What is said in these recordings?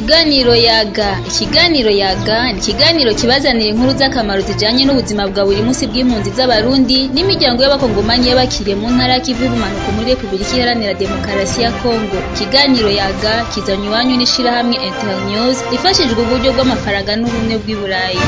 Ikiganiro yaga ikiganiro yaga ni ikiganiro kibazanira inkuru z'akamaro zijanye n'ubuzima bwa buri munsi bw'impunzi z'abarundi n'imiryango y'abakongomanyi y'abakiriye mu ntara y'ikivu y'ubumanuko muri Republika Iharanira Demokarasi ya Kongo ikiganiro yaga kizanywe iwanyu n'ishirahamwe Internews rifashijwe uburyo bw'amafaranga n'ubumwe bw'i Burayi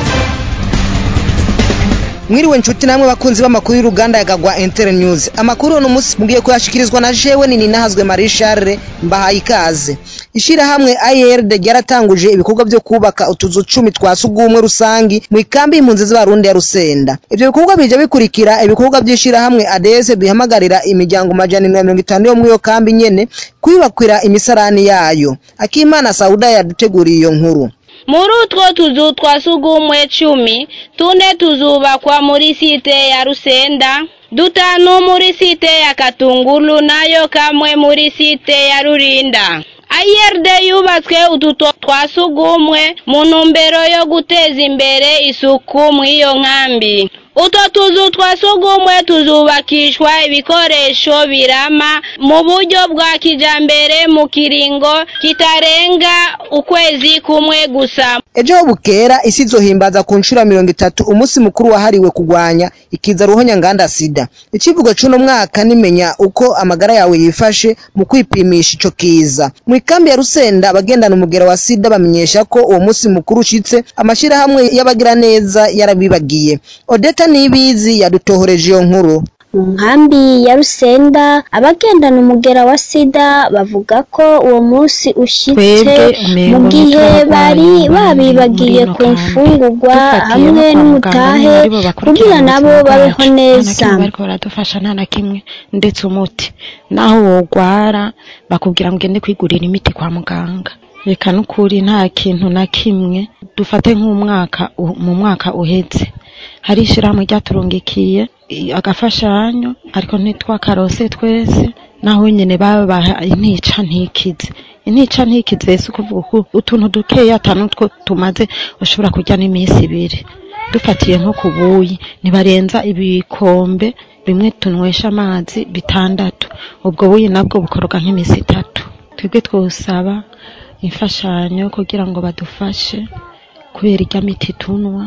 mwiriwe nshuti namwe bakunzi b'amakuru y'uruganda yagagwa Inter News amakuru uno munsi mugiye kuyashikirizwa na jewe nini nahazwe Marie Charles mbahaye ikaze ishirahamwe IRD ryaratanguje ibikorwa vyo kubaka utuzu cumi twa sugumwe rusangi mu ikambi y'impunzi z'abarundi ya Rusenda ivyo bikorwa bije bikurikira ibikorwa vy'ishirahamwe ADS bihamagarira imiryango majana na mirongo itanu yo muri iyo kambi nyene kwiyubakira imisarani yayo Akimana Sauda yaduteguriye iyo nkuru muri utwo tuzu twa sugumwe cumi tune tuzubakwa muri site ya rusenda dutanu muri site ya katungulu nayo kamwe muri site ya rurinda IRD yubatswe utu twa sugumwe mu ntumbero yo guteza imbere isuku mw'iyo nkambi utwo tuzu twa sugumwe tuzubakishwa ibikoresho birama mu buryo bwa kijambere mu kiringo kitarenga ukwezi kumwe gusa ejo bukera isi izohimbaza ku nshuro mirongo itatu umunsi mukuru wahariwe kurwanya ikiza ruhonya nganda sida icivugo c'uno mwaka nimenya uko amagara yawe yifashe mu kwipimisha ico kiza mu ikambi ya rusenda abagendana umugera wa sida bamenyesha ko uwo munsi mukuru ushitse amashirahamwe y'abagira neza yarabibagiye odeta nibizi yadutohoreje iyo nkuru mu nkambi ya rusenda abagendana umugera wa sida bavuga ko uwo munsi ushitse mu gihe bari babibagiye ku mfungurwa hamwe n'umutahe kugira nabo babeho neza bariko baradufasha nta na kimwe ndetse umuti naho wogwara bakubwira ngo ugende kwigurira imiti kwa muganga reka n'ukuri nta kintu na kimwe dufate nk'umwaka mu mwaka uheze hari ishirahamwe ryaturungikiye agafashanyo ariko ntitwakarose twese naho nyene babaha intica ntikize intica ntikize si ukuvuga ko utuntu dukeya atanu two tumaze ushobora kurya n'iminsi ibiri dufatiye nko ku buyi ntibarenza ibikombe bimwe tunywesha amazi bitandatu ubwo buyi nabwo bukoroga nk'iminsi itatu twebwe twosaba imfashanyo kugira ngo badufashe kubera irya miti tunwa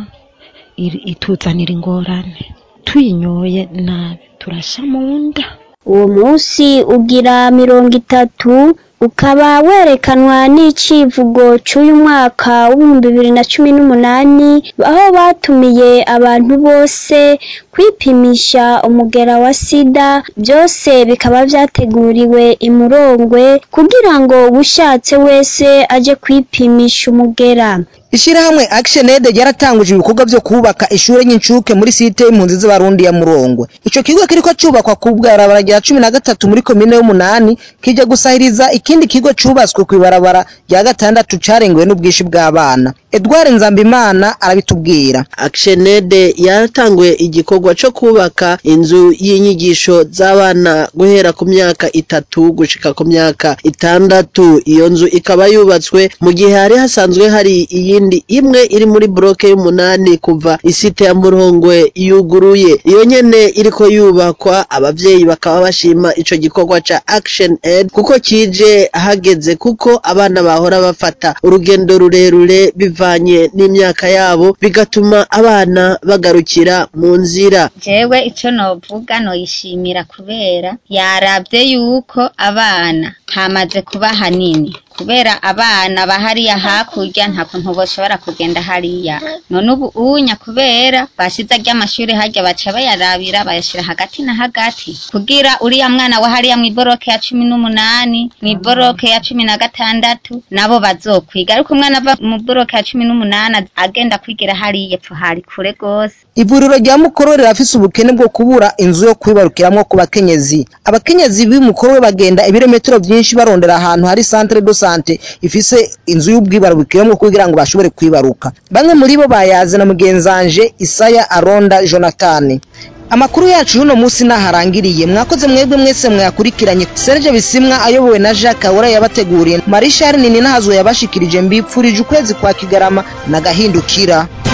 ituzanira ingorane tuyinyoye nabi turasha mu nda uwo munsi ugira mirongo itatu ukaba werekanwa n'icivugo c'uyu mwaka w'ibihumbi bibiri na cumi n'umunani aho batumiye abantu bose kwipimisha umugera wa sida byose bikaba vyateguriwe imurongwe kugira ngo uwushatse wese aje kwipimisha umugera ishirahamwe Action Aid ryaratanguje ibikorwa vyo kubaka ishure y'incuke muri site y'impunzi z'abarundi ya Murongwe ico kigo kiriko cubakwa ku bwarabara rya cumi na gatatu muri komine y'umunani kija gusahiriza ikindi kigo cubatswe kw'ibarabara rya gatandatu carengewe n'ubwishi bw'abana Edouard Nzambimana arabitubwira Action Aid yaratanguye igikorwa co kubaka inzu y'inyigisho z'abana guhera ku myaka itatu gushika ku myaka itandatu iyo nzu ikaba yubatswe mu gihe hari hasanzwe hari iyi iyindi imwe iri muri bloke y'umunani kuva isite ya Murongwe yuguruye iyo nyene iriko yubakwa abavyeyi bakaba bashima ico gikorwa ca Action Aid kuko kije hageze kuko abana bahora bafata urugendo rurerure bivanye n'imyaka yabo bigatuma abana bagarukira mu nzira jewe ico novuga noyishimira kubera yaravye yuko abana hamaze kuba hanini kubera abana bahariya hakurya nta kuntu boshobora kugenda hariya none ubu unya kubera bashize ry'amashuri harya baca bayarabira bayashira hagati na hagati kugira uriya mwana wa hariya mw'iboroke ya cumi n'umunani mw'iboroke ya cumi na gatandatu nabo bazokwiga ariko umwana ava mu boroke ya cumi n'umunani agenda kwigira hariya epfo hari kure gose ivuriro rya mukoro rirafise ubukene bwo kubura inzu yo kwibarukiramwo ku bakenyezi abakenyezi b'umukoro bagenda ibirometero vyinshi barondera ahantu hari centre de sante ifise inzu y'ubwibarukiramo kugira ngo bashobore kwibaruka bamwe muri bo bayaze na mugenzanje Isaya Aronda Jonathan amakuru yacu y'uno munsi naharangiriye mwakoze mwebwe mwese mwakurikiranye Serge Bisimwa ayobowe na Jacques Ahora yabateguriye Marishal Nini nahazwe yabashikirije mbipfurije ukwezi kwa Kigarama na gahindukira